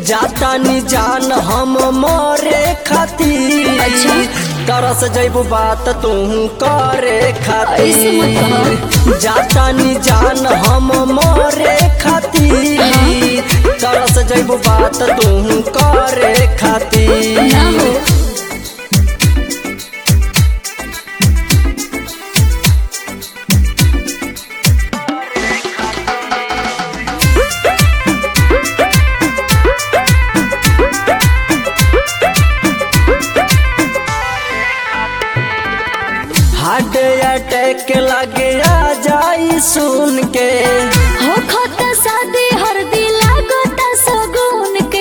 जाता नी जान हम मरे खातिर अच्छा। तरस जैबू बात तू करे ऐसे मत खातिर जाता नी जान हम मरे खातिर तरस जैबू बात तू करे खातिर ना हो हार्ट अटैक लगे आ जाई सुन के हो खत शादी हर दिला गोता सगुन के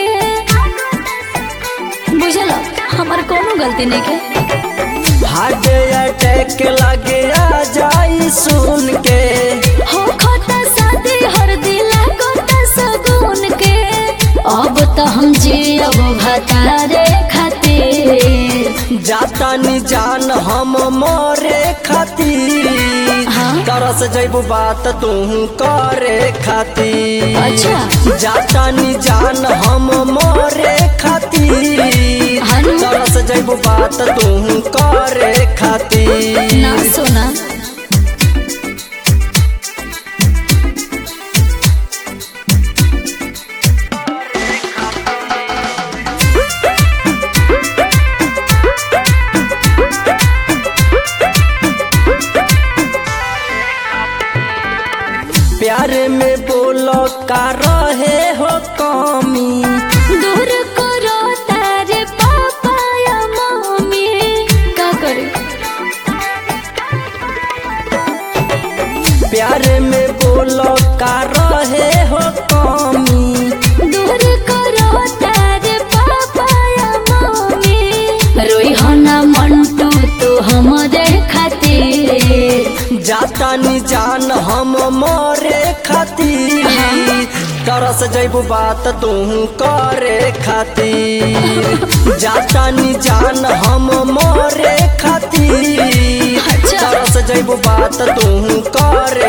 बुझल हमार कोनो गलती नहीं के हार्ट अटैक लगे आ जाई सुन के हो खत शादी हर दिला गोता सगुन के अब तो हम जियब भतारे खातिर जाता नी जान हम मरे खातिर हाँ। तरस जैबू बात तू करे खातिर अच्छा। जाता नी जान हम मरे खातिर हनु। तरस जैबू बात तू करे खातिर ना सोना प्यार में बोलो का रहे हो कमी दूर करो तारे पापा या मम्मी का करे प्यार में बोलो का रहे हो कमी दूर करो तारे पापा या मम्मी रोई हो ना मंटू तू हमारे खातिर जाता नी जान हम मरे खातिर तरस जैबू बात तू करे खातिर जाता नी जान हम मरे खातिर अच्छा। तरस जैबू बात तू करे